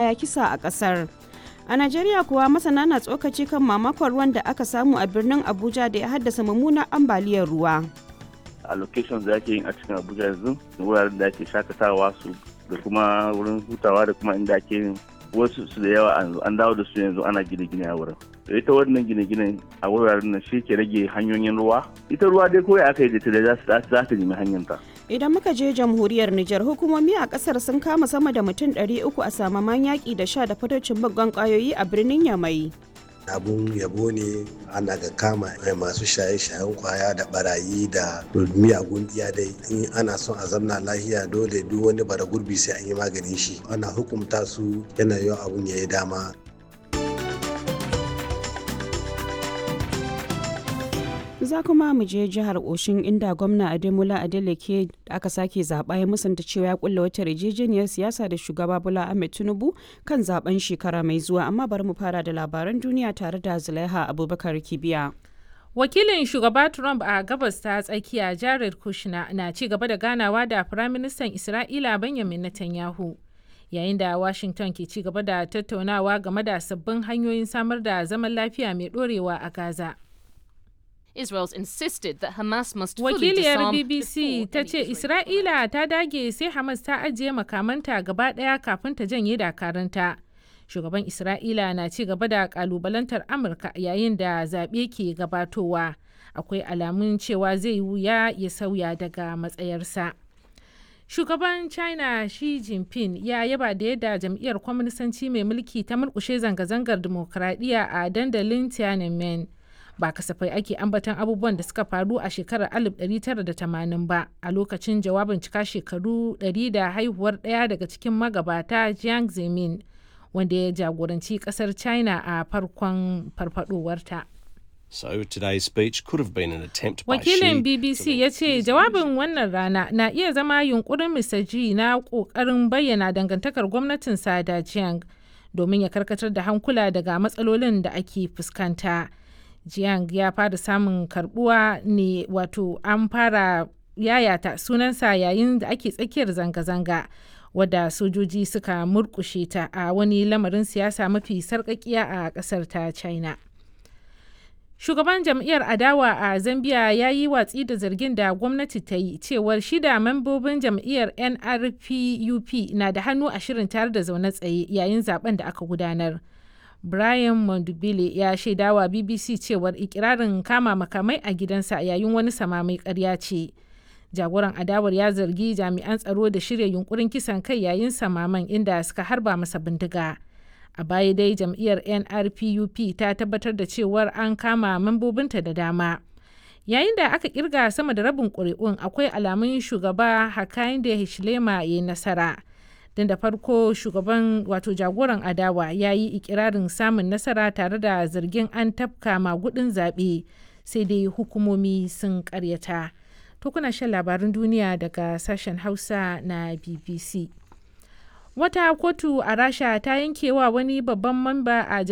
baya kisa a ƙasar. A Najeriya kuwa masana na tsokaci kan mamakon ruwan da aka samu a birnin Abuja da ya haddasa mummunar ambaliyar ruwa. a location da ake yin a cikin abuja yanzu wuraren da ake shakatawa su da kuma wurin hutawa da kuma inda ake yin wasu su da yawa an dawo da su yanzu ana gine-gine a wurin da ita wannan gine-gine a wuraren nan shi ke rage hanyoyin ruwa ita ruwa dai kawai aka yi da ta da za ta nemi hanyarta Idan muka je jamhuriyar Nijar hukumomi a kasar sun kama sama da mutum 300 a samaman yaƙi da sha da fatocin baggon ƙwayoyi a birnin Yamai. abun yabo ne ana ga kama masu shaye-shayen kwaya da barayi da miyagun iya dai in ana son a zamna lahiya dole duk wani bara gurbi sai an yi maganin shi ana hukumta su yana yau abun ya yi dama za kuma mu je jihar oshin inda gwamna ademola adeleke da aka sake zaɓa ya musanta cewa ya kulla wata yarjejeniyar siyasa da shugaba bola ahmed tinubu kan zaben shekara mai zuwa amma bari mu fara da labaran duniya tare da zulaiha abubakar kibiya wakilin shugaba trump a gabas ta tsakiya jared kushner na ci gaba da ganawa da firaministan isra'ila benjamin netanyahu yayin da washington ke ci gaba da tattaunawa game da sabbin hanyoyin samar da zaman lafiya mai dorewa a gaza Israel's insisted that Hamas must Wakiliyar BBC ta ce Isra'ila ta dage sai Hamas ta ajiye makamanta gaba ɗaya kafin ta janye dakaranta. Shugaban Isra'ila na ci gaba da kalubalantar Amurka yayin da zaɓe ke gabatowa. Akwai alamun cewa zai wuya ya sauya daga matsayarsa. Shugaban China Xi Jinping ya yaba da yadda jam'iyyar kwaminisanci mai mulki ta murkushe zanga-zangar dimokuraɗiyya a dandalin Tiananmen. ba kasafai ake ambaton abubuwan da suka faru a shekarar 1980 ba a lokacin jawabin cika shekaru 100 da haihuwar ɗaya daga cikin magabata jiang zemin wanda ya jagoranci kasar china a farkon farfadowarta. So today's speech could have been an attempt by Wakilin Xi BBC to ya ce jawabin wannan rana na iya zama yunkurin Mr. G na ƙoƙarin bayyana dangantakar gwamnatinsa da Jiang domin ya karkatar da hankula daga matsalolin da ake fuskanta. Jiang ya fara samun karbuwa ne wato an fara yayata sunansa yayin da ake tsakiyar zanga-zanga wadda sojoji suka murkushe ta a wani lamarin siyasa mafi sarkakiya a kasar ta china shugaban jam'iyyar adawa a zambia ya yi watsi da zargin da gwamnati ta yi cewar shida membobin jam'iyyar nrpup na da hannu a shirin tare da zaune tsaye yayin zaben da aka gudanar. Brian Mondubile ya shaidawa BBC cewar ikirarin kama makamai a gidansa yayin wani samamai karya ce. Jagoran adawar ya zargi jami'an tsaro da shirya yunkurin kisan kai yayin samaman inda suka harba masa bindiga. A baya dai jam'iyyar NRPUP ta tabbatar da cewar an kama mambobinta da dama. Yayin da aka kirga sama da rabin ƙuri'un akwai alamun shugaba Hakainde Hichilema ya yi nasara. don da farko shugaban wato jagoran adawa ya yi ikirarin samun nasara tare da zargin an tafka magudin zaɓe sai dai hukumomi sun karyata to kuna shan labarin duniya daga sashen hausa na bbc wata kotu a rasha ta yankewa wani babban mamba a